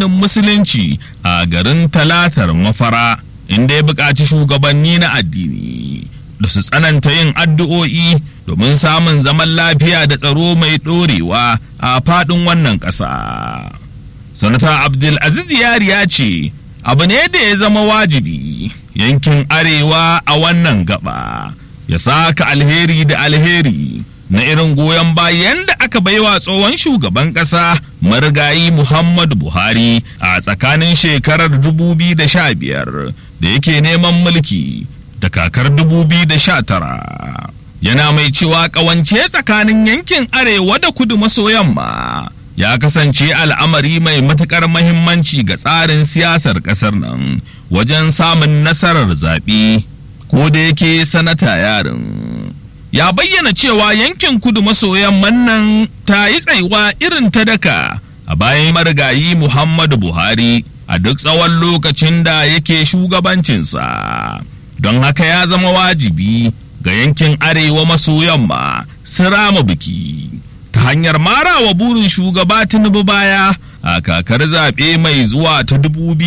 addinin musulunci a garin talatar mafara inda ya buƙaci shugabanni na addini da su tsananta yin addu'o'i domin samun zaman lafiya da tsaro mai ɗorewa a faɗin wannan ƙasa. sanata abdulaziz yari ya ce abu ne da ya zama wajibi yankin arewa a wannan gaba ya saka alheri da alheri na irin goyon bayan da aka baiwa tsohon shugaban ƙasa marigayi muhammadu buhari a tsakanin shekarar 2015 da yake neman mulki da kakar 2019 yana mai cewa ƙawance tsakanin yankin arewa da kudu maso yamma ya kasance al'amari mai matuƙar mahimmanci ga tsarin siyasar ƙasar nan wajen samun nasarar zaɓe ko da yake sanata yarin ya bayyana cewa yankin kudu maso yamman nan ta yi tsaiwa irin ta daka a bayan marigayi muhammadu buhari a duk tsawon lokacin da yake shugabancinsa don haka ya zama wajibi ga yankin arewa maso yamma su rama biki ta hanyar marawa burin shugaba tinubu baya a kakar zaɓe mai zuwa ta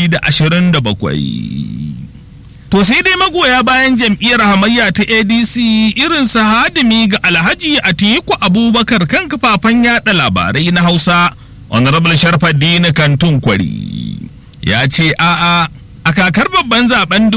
2027 to sai dai magoya bayan jam'iyyar hamayya ta adc irin su hadimi ga alhaji atiku abubakar kan kafafen yada labarai na hausa honorable sharfaddini kantun kwari ya ce a'a a kakar babban zaben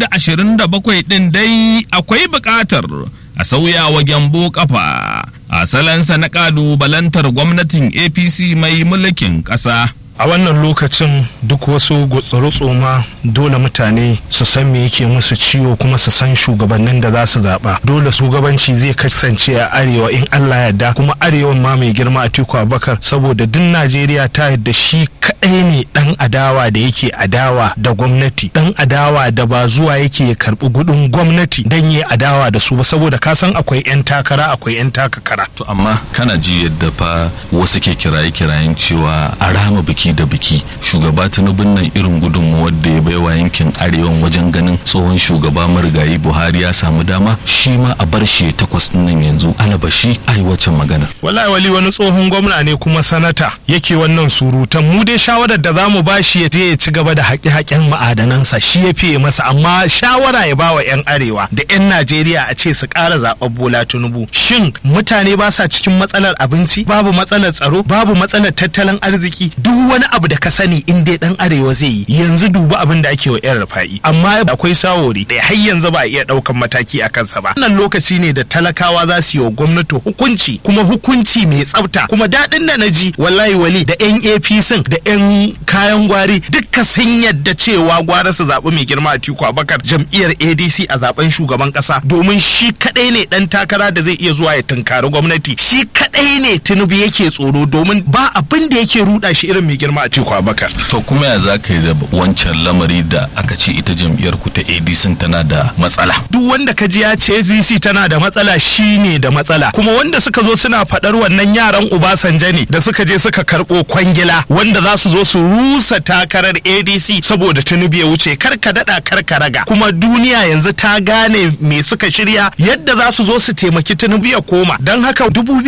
2027 din dai akwai buƙatar a sauya wa gyambo kafa a salansa na ƙalubalantar gwamnatin apc mai mulkin ƙasa a wannan lokacin duk wasu gutsuru-tsoma dole mutane su san me yake musu ciwo kuma su san shugabannin da za su zaɓa dole shugabanci zai kasance a arewa in allah yadda kuma arewan ma mai girma a tiku abakar saboda duk najeriya ta yadda shi kaɗai ne ɗan adawa da yake adawa da gwamnati ɗan adawa da ba zuwa yake ya karɓi gudun gwamnati don yi adawa da su ba saboda ka san akwai 'yan takara akwai 'yan takakara to amma kana ji yadda fa wasu ke kiraye-kirayen cewa a rama biki da biki shugaba tinubun nan irin gudunmuwar da ya baiwa yankin arewan wajen ganin tsohon shugaba marigayi buhari ya samu dama shi ma a bar shi takwas nan yanzu alabashi ai wacce magana wallahi wali wani tsohon gwamna ne kuma sanata yake wannan surutan mu dai shawarar da zamu ba shi ya je ya ci gaba da haƙe-haƙen ma'adanansa shi ya fiye masa amma shawara ya bawa 'yan arewa da 'yan najeriya a ce su ƙara zaɓen bola tinubu shin mutane ba sa cikin matsalar abinci babu matsalar tsaro babu matsalar tattalin arziki duk wani abu da ka sani in dai dan arewa zai yi yanzu duba abin da ake wa yan rufa'i amma akwai sawori da har yanzu ba a iya daukan mataki a kansa ba wannan lokaci ne da talakawa za su yi wa gwamnati hukunci kuma hukunci mai tsafta kuma daɗin da na ji wallahi wali da yan apc da yan kayan gwari dukka sun yadda cewa gwara su zaɓi mai girma a tiku abakar jam'iyyar adc a zaben shugaban ƙasa domin shi kaɗai ne ɗan takara da zai iya zuwa ya tunkari gwamnati shi kaɗai ne tinubu yake tsoro domin ba abin da yake ruɗa shi irin mai girma a tiku abakar to kuma ya za ka yi da wancan lamari da aka ce ita jam'iyyar ku ta adc tana da matsala duk wanda ka ji ya ce adc tana da matsala shine da matsala kuma wanda suka zo suna faɗar wannan yaran Obasanjo ne da suka je suka karɓo kwangila wanda za su zo su rusa takarar adc saboda tinubu ya wuce kar ka daɗa kar ka raga kuma duniya yanzu ta gane me suka shirya yadda za su zo su taimaki tinubu ya koma don haka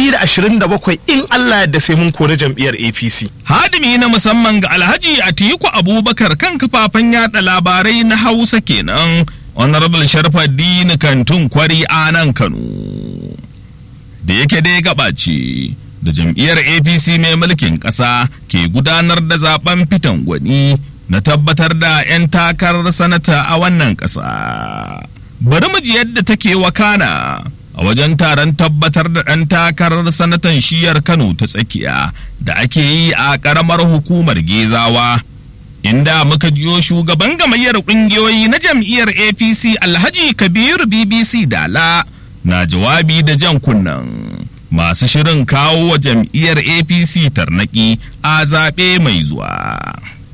2027 in allah yadda sai mun kori jam'iyyar apc hadimi na musamman ga alhaji atiku abubakar kan kafafen yada labarai na hausa kenan honorable sharfaddini kantun kwari a nan kano da yake dai gabace da jam'iyyar apc mai mulkin ƙasa ke gudanar da zaben fitan gwani na tabbatar da 'yan takarar sanata a wannan ƙasa bari mu ji yadda take wakana a wajen taron tabbatar da ɗan takarar sanatan shiyar kano ta tsakiya da ake yi a ƙaramar hukumar gezawa inda muka jiyo shugaban gamayyar ƙungiyoyi na jam'iyyar apc alhaji kabiru bbc dala na jawabi da jan kunnan masu shirin kawo wa jam'iyyar apc tarnaki a zaɓe mai zuwa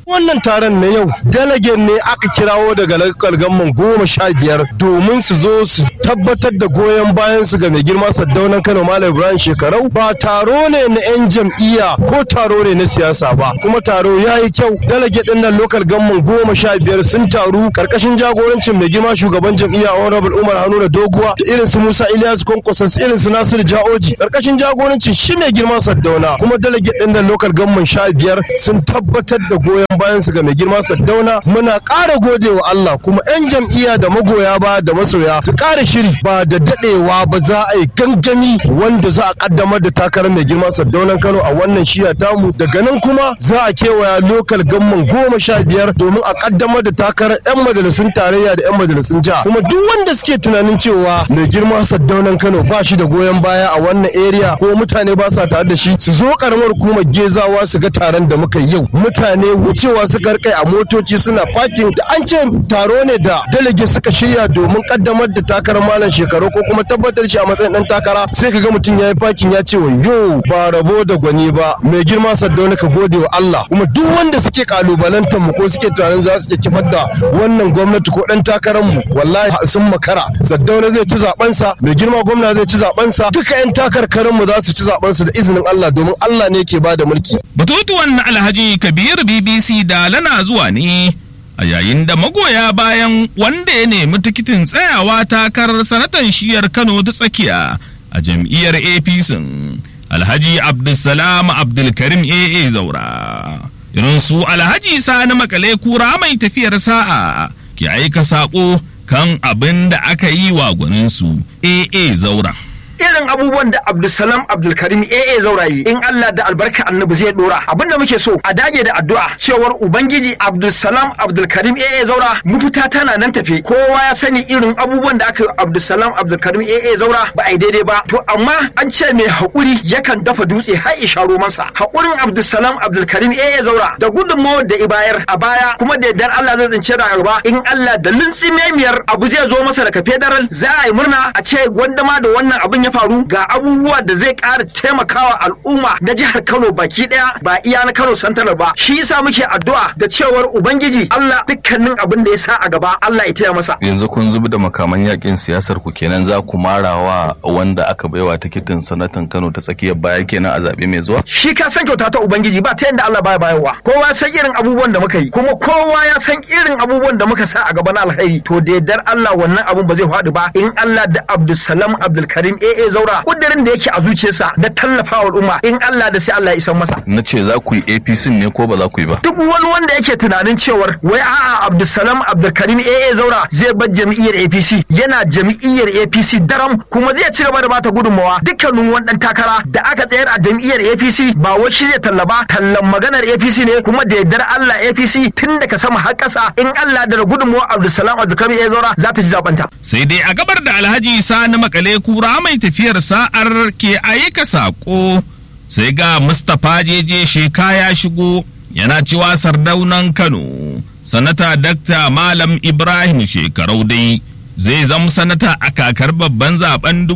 wannan taron na yau delegate ne aka kirawo daga lakal gamman goma sha biyar domin su zo su tabbatar da goyon bayan su ga mai girma saddaunan kano malam ibrahim shekarau ba taro ne na yan jam'iyya ko taro ne na siyasa ba kuma taro ya yi kyau delegate din nan lokal gamman goma sha biyar sun taru karkashin jagorancin mai girma shugaban jam'iyya honorable umar hanuna doguwa da irin su musa ilyas kwankwason irin su nasiru ja'oji karkashin jagorancin shi mai girma saddauna kuma delegate din nan lokal gamman sha biyar sun tabbatar da goyon bayan su ga mai girma saddauna muna ƙara gode wa Allah kuma 'yan jam'iyya da magoya ba da masoya su ƙara shiri ba da daɗewa ba za a yi gangami wanda za a ƙaddamar da takarar mai girma saddaunan Kano a wannan shiya tamu daga nan kuma za a kewaya lokal gamman goma sha biyar domin a ƙaddamar da takarar 'yan majalisun tarayya da 'yan majalisun jiha kuma duk wanda suke tunanin cewa mai girma saddaunan Kano ba shi da goyon baya a wannan area ko mutane ba sa tare da shi su zo karamar hukumar gezawa su ga taron da muka yi yau mutane wucewa suka rkai a motoci suna fakin da an ce taro ne da delegate suka shirya domin kaddamar da takarar malam shekaru ko kuma tabbatar shi a matsayin dan takara sai ka ga mutum ya yi fakin ya ce wa yo ba rabo da gwani ba mai girma saddauna ka gode wa Allah kuma duk wanda suke kalubalantar mu ko suke tunanin za su kifar da wannan gwamnati ko dan takarar mu wallahi sun makara saddauna zai ci zaben sa mai girma gwamna zai ci zaben sa duka yan takarkarin mu za su ci zaben su da izinin Allah domin Allah ne ke bada mulki Batutuwan na Alhaji Kabir BBC da lana zuwa ne a yayin da magoya bayan wanda ya nemi tikitin tsayawa takarar sanatan shiyar Kano ta tsakiya a jam'iyyar APC Alhaji Abdulsalam Abdulkarim AA Zaura. Irin su Alhaji Sani Makale kura mai tafiyar sa'a ke aika saƙo kan abin da aka yi wa gwaninsu AA Zaura. irin abubuwan da Abdulsalam Abdulkarim AA Zaurayi in Allah da albarka annabi zai dora abinda muke so a dage da addu'a cewar ubangiji Abdulsalam Abdulkarim AA Zaura mafita tana nan tafe kowa ya sani irin abubuwan da aka yi Abdulsalam Abdulkarim AA Zaura ba a yi daidai ba to amma an ce mai haƙuri yakan dafa dutse har isha romansa haƙurin Abdulsalam Abdulkarim AA Zaura da gudunmawar da ibayar a baya kuma da yardar Allah zai tsince da gaba in Allah da miyar abu zai zo masa daga federal za a yi murna a ce gwandama da wannan abin ya faru ga abubuwa da zai ƙara taimakawa al'umma na jihar Kano baki ɗaya ba iya na Kano Santanar ba shi yasa muke addu'a da cewar ubangiji Allah dukkanin abin da ya sa a gaba Allah ya taya masa yanzu kun zubi da makaman yakin siyasar ku kenan za ku marawa wanda aka baiwa tikitin sanatan Kano ta tsakiyar baya kenan a zabe mai zuwa shi ka san kyauta ta ubangiji ba ta yadda Allah baya bayarwa kowa san irin abubuwan da muka yi kuma kowa ya san irin abubuwan da muka sa a gaba na alkhairi to da yardar Allah wannan abun ba zai faɗi ba in Allah da Abdulsalam Abdulkarim AA Zaura kudirin da yake a zuciyarsa na tallafawa al'umma in Allah da sai Allah ya isan masa na ce za ku yi APC ne ko ba za ku yi ba duk wani wanda yake tunanin cewar wai a'a Abdulsalam Abdulkarim AA Zaura zai bar jam'iyyar APC yana jam'iyyar APC daram kuma zai ci gaba da bata gudunmawa dukkanin wani dan takara da aka tsayar a jam'iyyar APC ba wai shi zai tallaba tallan maganar APC ne kuma da yardar Allah APC tun daga sama har ƙasa in Allah da gudunmawa Abdulsalam Abdulkarim AA Zaura za ta ji zabanta sai dai a gabar da Alhaji Sani Makale kura mai tafiyar sa'ar ke aika saƙo sai ga Mustapha jeje sheka ya shigo yana cewa sardaunan Kano sanata Dakta Malam Ibrahim shekarau dai zai zama sanata a kakar babban zaben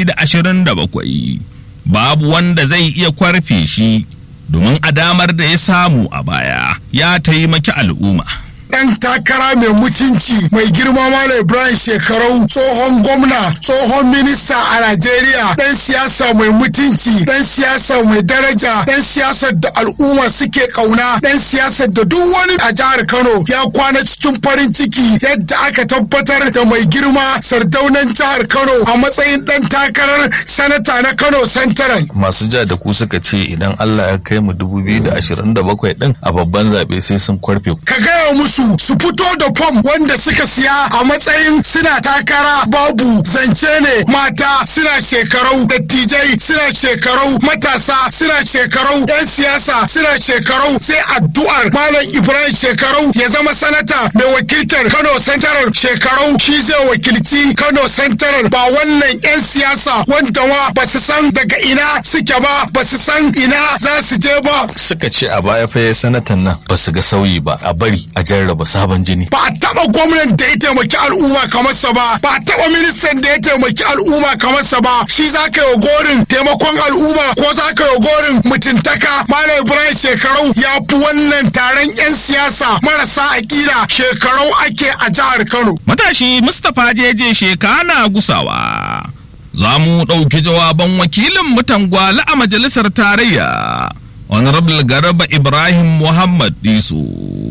2027 babu wanda zai iya kwarfe shi domin a damar da ya samu a baya ya taimaki al'umma. ɗan takara mai mutunci mai girma Malam Ibrahim Shekarau tsohon gwamna tsohon minista a Najeriya ɗan siyasa mai mutunci ɗan siyasa mai daraja ɗan siyasar da al'umma suke ƙauna ɗan siyasar da duk wani a jihar Kano ya kwana cikin farin ciki yadda aka tabbatar da mai girma sardaunan jihar Kano a matsayin ɗan takarar sanata na Kano Central. masu ja da ku suka ce idan Allah ya kai mu 2027 din a babban zaɓe sai sun kwarfe Ka gaya musu su fito da fom wanda suka siya a matsayin suna takara babu zance ne mata suna shekarau dattijai suna shekarau matasa suna shekarau yan siyasa suna shekarau sai addu'ar malam ibrahim shekarau ya zama sanata mai wakiltar kano central shekarau shi zai wakilci kano central ba wannan yan siyasa wanda ma ba su san daga ina suke ba ba su san ina za su je ba suka ce a baya fa sanatan nan ba su ga sauyi ba a bari a jarraba rarraba sabon jini ba a taba gwamnan da ya taimaki al'umma kamar sa ba ba a taba ministan da ya taimaki al'umma kamar sa ba shi za ka yi gorin taimakon al'umma ko za ka yi gorin mutuntaka malam ibrahim shekarau ya fi wannan taron yan siyasa marasa aƙida shekarau ake a jihar kano matashi mustapha jeje shekana gusawa za mu ɗauki jawaban wakilin mutan gwale a majalisar tarayya honorable garba ibrahim muhammad disu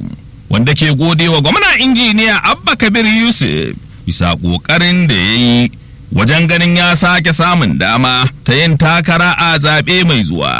wanda ke gode wa gwamna injiniya abba kabir yusuf bisa ƙoƙarin da ya yi wajen ganin ya sake samun dama ta yin takara a zaɓe mai zuwa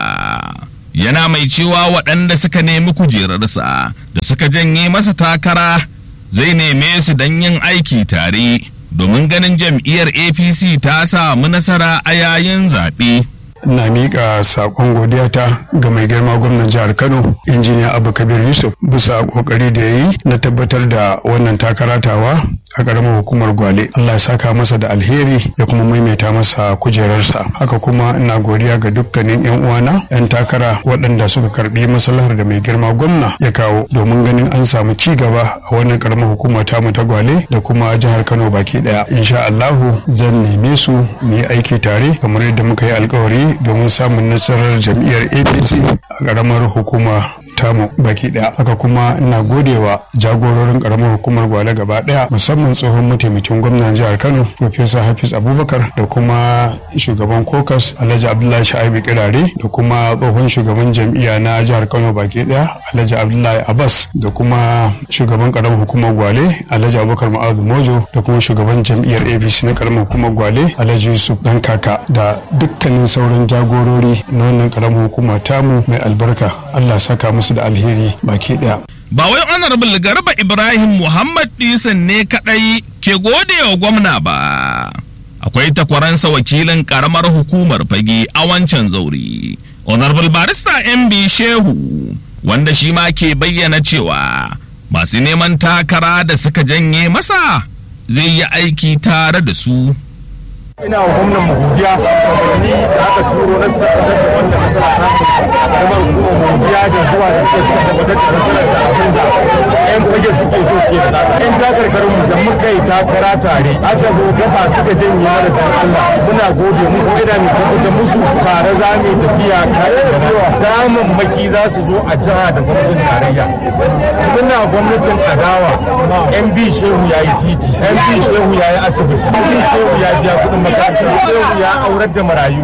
yana mai cewa waɗanda suka nemi kujerarsa da suka janye masa takara zai neme su don yin aiki tare domin ganin jam'iyyar apc ta samu nasara a yayin zaɓe. na miƙa saƙon godiyata ga mai girma gwamnan jihar kano injiniya abu kabir yusuf bisa ƙoƙari da ya yi na tabbatar da wannan takaratawa a ƙaramar hukumar gwale allah ya saka masa da alheri ya kuma maimaita masa kujerarsa haka kuma ina godiya ga dukkanin yan uwana yan takara waɗanda suka karɓi maslahar da mai girma gwamna ya kawo domin ganin an samu ci gaba a wannan ƙaramar hukuma tamu ta gwale da kuma jihar kano baki ɗaya insha allahu zan neme su mu yi aiki tare kamar yadda muka yi alkawari domin samun nasarar jam'iyyar apc a ƙaramar hukuma tamu baki daya haka kuma ina godewa jagororin karamar hukumar gwale gaba daya musamman tsohon mataimakin gwamnan jihar kano professor hafiz abubakar da kuma shugaban kokas alhaji abdullahi sha'ibu kirare da kuma tsohon shugaban jam'iyya na jihar kano baki daya alhaji abdullahi abbas da kuma shugaban karamar hukumar gwale alhaji abubakar ma'azu mojo da kuma shugaban jam'iyyar apc na karamar hukumar gwale alhaji yusuf dan kaka da dukkanin sauran jagorori na wannan karamar hukuma tamu mai albarka allah saka musu da alheri baki daya. Ba wai honorable garba Ibrahim Muhammad Disan ne kadai ke gode wa gwamna ba. Akwai takwaransa wakilin karamar hukumar fage a wancan zauri. Honorable barista MB Shehu wanda shi ma ke bayyana cewa masu neman takara da suka janye masa zai yi aiki tare da su. ina wa gwamnan mu godiya ni da aka turo na tabbatar da wanda matsala ta kuma kuma godiya da zuwa da suke suka tabbatar da matsalar da abin da yan fage suke so suke da yan takarkarin mu da muka yi takara tare aka zo gaba suka janye mana dan Allah muna gode mu ko ina mai tabbatar musu tare za mu tafiya kare da daman maki za su zo a jiha da gwamnatin tarayya muna gwamnatin adawa MB Shehu ya yi titi MB Shehu ya yi asibiti MB Shehu ya biya kuɗin makaranta Shehu ya aurar da marayu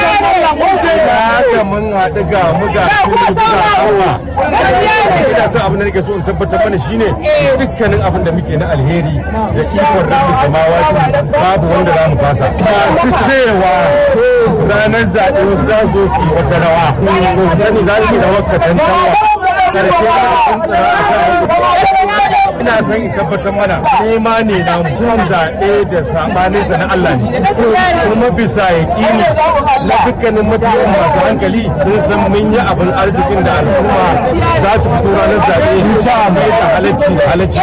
ya mun haɗu ga mu ga kuma ga hawa ina son abin da nake so in tabbatar mana shine dukkanin abin da muke na alheri da ikon rabbi samawati babu wanda za mu fasa masu cewa ranar zaɓe wasu za su yi wata rawa to sani za su yi rawar katantawa karshe za a tsantsara a kan ina son in tabbatar mana nema ne na mutum zaɓe da saɓaninsa na Allah ne kuma bisa yaƙini na dukkanin mabiyan masu hankali sun san mun yi abin arzikin da al'umma za su fito ranar zaɓe sha mai da halacci halacci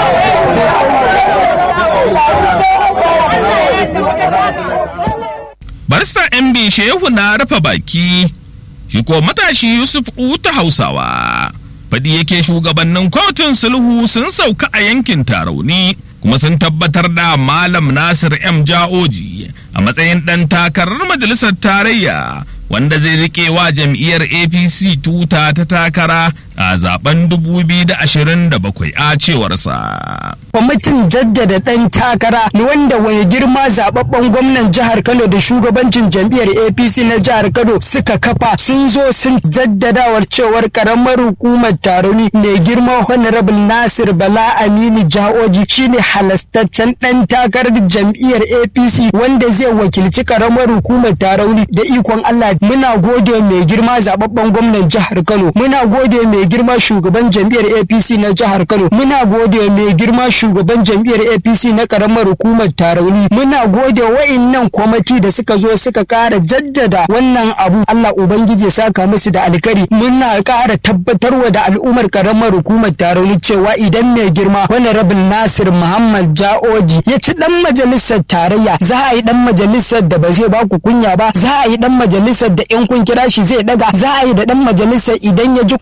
barista mb shehu na rufe baki shi ko matashi yusuf uta hausawa faɗi yake shugabannin kotun sulhu sun sauka a yankin tarauni kuma sun tabbatar da malam nasir m ja'oji a matsayin ɗan takarar majalisar tarayya wanda zai rike wa jam'iyyar apc tuta ta takara a zaben 2027 a cewarsa. kwamitin jaddada ɗan takara wanda wani girma zababben gwamnan jihar kano da shugabancin jam'iyyar apc na jihar kano suka kafa sun zo sun jaddadawar cewar karamar hukumar taroni mai girma honorable nasir bala aminu ja'oji shine halastaccen ɗan takarar jam'iyyar apc wanda zai wakilci karamar hukumar tarauni da ikon allah muna gode mai girma zababben gwamnan jihar kano muna gode mai girma shugaban jam'iyyar apc na jihar kano muna gode mai girma shugaban jam'iyyar apc na karamar hukumar tarauni muna gode wa'innan kwamiti da suka zo suka kara jaddada wannan abu allah ubangiji ya saka musu da alkari muna kara tabbatarwa da al'ummar karamar hukumar tarauni cewa idan mai girma honorable nasir muhammad ja'oji ya ci dan majalisar tarayya za a yi dan majalisar da ba zai ba ku kunya ba za a yi dan majalisar da in kun kira shi zai daga za a yi da dan majalisar idan ya ji korafin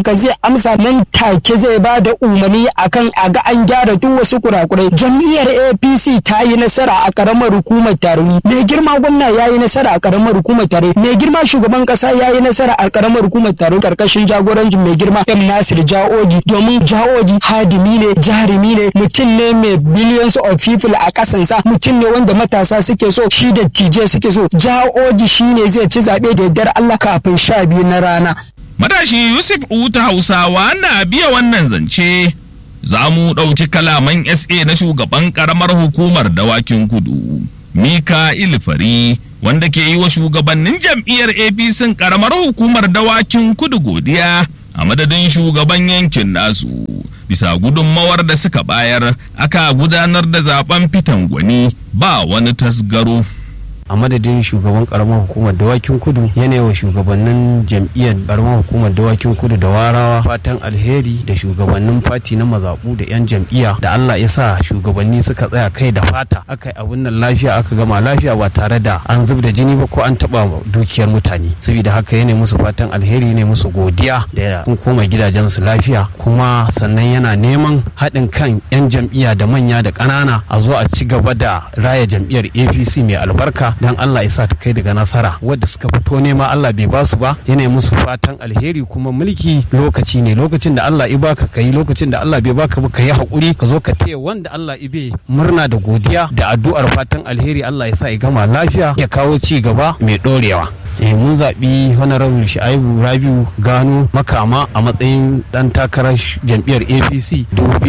haka zai amsa nan take zai ba da umarni akan a ga an gyara duk wasu kurakurai jam'iyyar apc ta yi nasara a karamar hukumar taroni mai girma gwamna ya yi nasara a karamar hukumar taroni mai girma shugaban kasa ya yi nasara a karamar hukumar taroni karkashin jagorancin mai girma m nasir jaoji domin jaoji hadimi ne jarumi ne mutum ne mai billions of people a kasansa mutum ne wanda matasa suke so shi da tije suke so jaoji shine zai ci zaɓe da yardar allah kafin sha biyu na rana Matashi Yusuf Uta Hausawa na biya wannan zance za mu ɗauki kalaman SA na shugaban ƙaramar hukumar dawakin kudu. Mika Ilfari wanda ke yi wa shugabannin jam'iyyar APC ƙaramar hukumar dawakin kudu godiya a madadin shugaban yankin nasu. Bisa gudunmawar da suka bayar aka gudanar da zaben fitan gwani ba wani tasgaro. a madadin shugaban karamar hukumar dawakin kudu yana wa shugabannin jam'iyyar karamar hukumar dawakin kudu da warawa fatan alheri da shugabannin fati na mazaɓu da 'yan jam'iyya da allah ya sa shugabanni suka tsaya kai da fata aka yi abun nan lafiya aka gama lafiya ba tare da an zub da jini ba ko an taɓa dukiyar mutane saboda haka yana musu fatan alheri ne musu godiya da sun koma gidajensu lafiya kuma sannan yana neman haɗin kan 'yan jam'iyya da manya da ƙanana a zo a ci gaba da raya jam'iyyar apc mai albarka don Allah ya sa ta kai daga nasara wadda suka fito nema Allah bai ba su ba yana musu fatan alheri kuma mulki lokaci ne lokacin da Allah ya baka kai lokacin da Allah bai baka ba kai hakuri ka zo ka taya wanda Allah ya bai murna da godiya da addu'ar fatan alheri Allah ya sa ya gama lafiya ya kawo ci gaba mai dorewa eh mun zaɓi honorable sha'ibu rabiu gano makama a matsayin ɗan takarar jam'iyyar apc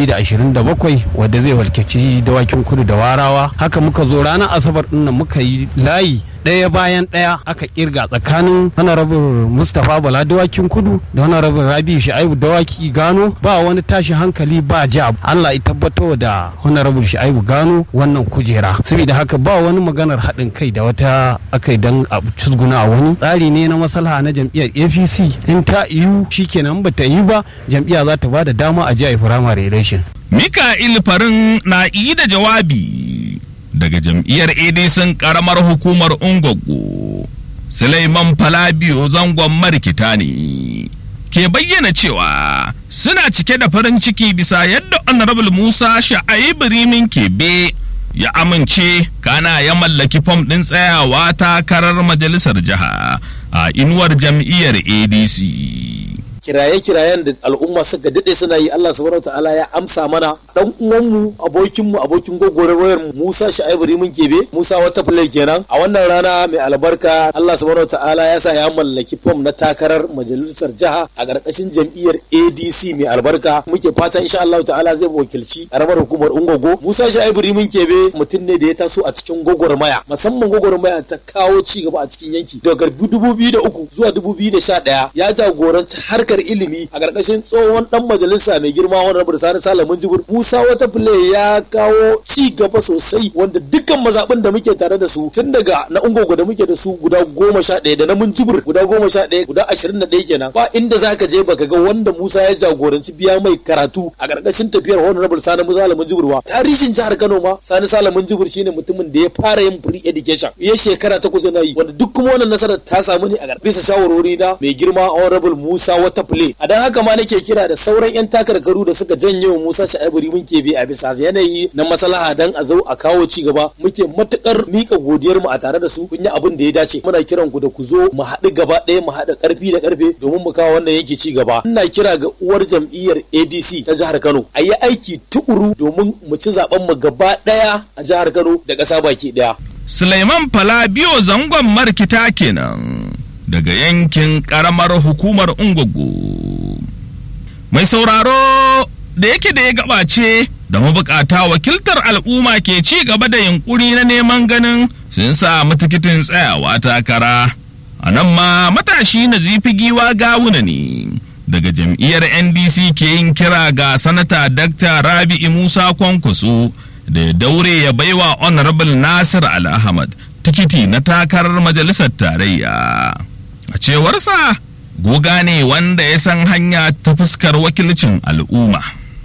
2027 wadda zai walkaci dawakin kudu da warawa haka muka zo ranar asabar ɗin nan muka yi layi ɗaya bayan ɗaya aka kirga tsakanin honorable mustapha bala dawakin kudu da honorable rabi sha'ibu dawaki gano ba wani tashi hankali ba ja allah ya tabbatar da honorable sha'ibu gano wannan kujera saboda haka ba wani maganar haɗin kai da wata aka yi don a cizguna a wani tsari ne na maslaha na jam'iyyar apc in ta iyu shikenan ba ta yi ba jam'iyya za ta ba da dama a jiya firamare election Mika'il Farin na yi da jawabi daga jam'iyyar ADC karamar hukumar Ungogo. Suleiman Falabiyo zangon marikita ne. Ke bayyana cewa suna cike da farin ciki bisa yadda Honorable Musa Sha'aibu Rimin Kebe ya amince kana ya mallaki fom ɗin tsayawa takarar majalisar jiha a inuwar jam'iyyar ADC. kiraye-kirayen da al'umma suka daɗe suna yi Allah subhanahu ta'ala ya amsa mana dan uwanmu abokinmu abokin wayar mu Musa Sha'ibu Rimin Kebe Musa wata play kenan a wannan rana mai albarka Allah subhanahu ta'ala ya sa ya mallaki fom na takarar majalisar jiha a ƙarƙashin jam'iyyar ADC mai albarka muke fatan insha Allah ta'ala zai wakilci karamar hukumar Ungogo Musa Sha'ibu Rimin Kebe mutum ne da ya taso a cikin gwagwarmaya musamman gwagwarmaya ta kawo ci gaba a cikin yanki daga 2003 zuwa 2011 ya jagoranci harkar ilimi a ƙarƙashin tsohon dan majalisa mai girma wani rabu sani salamun jibir musa wata fule ya kawo ci gaba sosai wanda dukkan mazaɓin da muke tare da su tun daga na ungogo da muke da su guda goma sha ɗaya da na mun jibir guda goma sha ɗaya guda ashirin da ɗaya kenan ba inda za ka je baka ga wanda musa ya jagoranci biya mai karatu a ƙarƙashin tafiyar honorable sani salamun jibir ba tarihin jihar kano ma sani salamun jibir shine mutumin da ya fara yin free education ya shekara takwas yana yi wanda duk kuma wannan nasarar ta samu ne a bisa shawarwari na mai girma honorable musa wata play a dan haka ma nake kira da sauran yan takarkaru da suka janye wa Musa Sha'ibu mun ke bi a bisa yanayi na maslaha dan a zo a kawo ci gaba muke matukar mika godiyar mu a tare da su kun yi abin da ya dace muna kiran ku da ku zo mu haɗu gaba ɗaya mu haɗa ƙarfi da ƙarfe domin mu kawo wannan yanki ci gaba ina kira ga uwar jam'iyyar ADC ta jihar Kano a yi aiki tukuru domin mu ci zaben mu gaba ɗaya a jihar Kano da ƙasa baki ɗaya Suleiman Falabiyo zangon markita kenan. daga yankin karamar hukumar ungogo mai sauraro da yake da ya gabace da mabukata wakiltar al'umma ke ci gaba da yunkuri na neman ganin sun samu tikitin tsayawa takara a nan ma matashi na zifi giwa gawuna ne daga jam'iyyar ndc ke yin kira ga sanata dr rabi'i musa kwankwaso da ya daure ya baiwa honorable nasir al-ahmad tikiti na takarar majalisar tarayya a cewarsa goga ne wanda ya san hanya ta fuskar wakilcin al'umma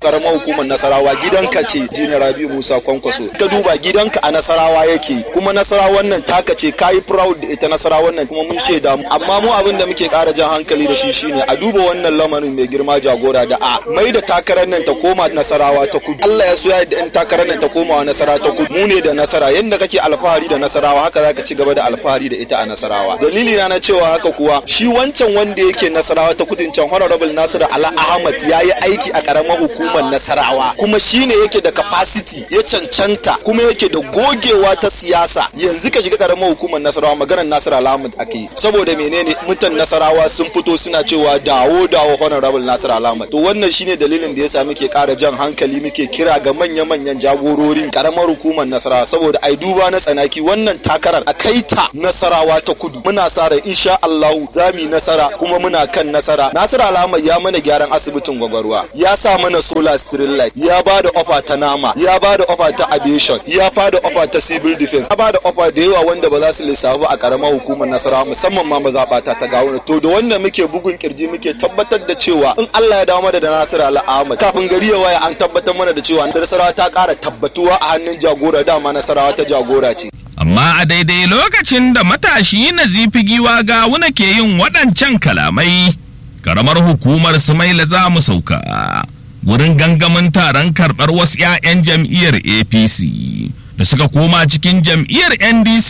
karamar hukumar nasarawa gidanka ce jini rabi musa kwankwaso ka duba gidanka a nasarawa yake kuma nasarawa wannan taka ce kayi proud da ita nasarawa wannan kuma mun shaida mu amma mu abin da muke kara jan hankali da shi shine a duba wannan lamarin mai girma jagora da a mai da takarar nan ta koma nasarawa ta kudu Allah ya so ya da in takarar nan ta koma wa nasara ta kudu mu ne da nasara yanda kake alfahari da nasarawa haka zaka ci gaba da alfahari da ita a nasarawa dalili na na cewa haka kuwa shi wancan wanda yake nasarawa ta kudin can honorable Nasiru Ala Ahmad ya yi aiki a karamar hukumar nasarawa kuma shine yake da capacity ya cancanta kuma yake da gogewa ta siyasa yanzu ka shiga karamar hukumar nasarawa maganar Nasiru Ala Ahmad ake saboda menene mutan nasarawa sun fito suna cewa dawo dawo honorable Nasiru Ala Ahmad to wannan shine dalilin da yasa muke kara jan hankali muke kira ga manya-manyan jagororin karamar hukumar nasarawa saboda ai duba na tsanaki wannan takarar a kai ta nasarawa ta kudu muna sa rai insha Allah za mu nasara kuma muna kan nasara Nasiru Alama ya mana gyaran asibitin gwagwarwa ya sa mana solar street light ya ba da ofa ta nama ya ba da ofa ta aviation ya ba da ofa ta civil defense ya ba da ofa da yawa wanda ba za su lissafu a karamar hukumar nasarawa musamman ma mazaɓata ta gawuna to da wannan muke bugun kirji muke tabbatar da cewa in Allah ya dawo mana da Nasiru Ahmad kafin gari ya waya an tabbatar mana da cewa nasarawa ta ƙara tabbatuwa a hannun jagora dama nasarawa ta jagora ce amma a daidai lokacin da matashi na zifi giwa gawuna ke yin waɗancan kalamai karamar hukumar sumaila za mu sauka wurin gangamin taron karɓar wasu 'ya'yan jam'iyyar apc da suka koma cikin jam'iyyar ndc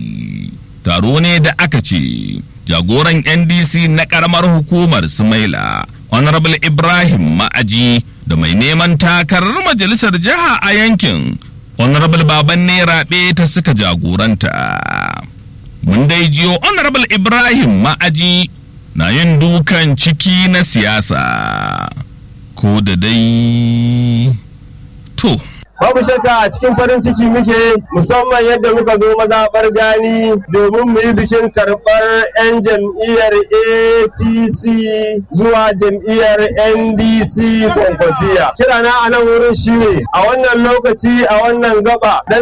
taro ne da aka ce jagoran ndc na karamar hukumar sumaila honorable ibrahim ma'aji da mai neman takarar majalisar jiha a yankin honorable baban ne raɓe ta suka jagoranta mun dai jiyo honorable ibrahim ma'aji na yin dukan ciki na siyasa ko da dai to Babu shakka a cikin farin ciki muke musamman yadda muka zo mazaɓar gani domin mu yi bikin karɓar 'yan jam'iyyar APC zuwa jam'iyyar NDC kwankwasiya. Kirana a nan wurin shine a wannan lokaci a wannan gaba dan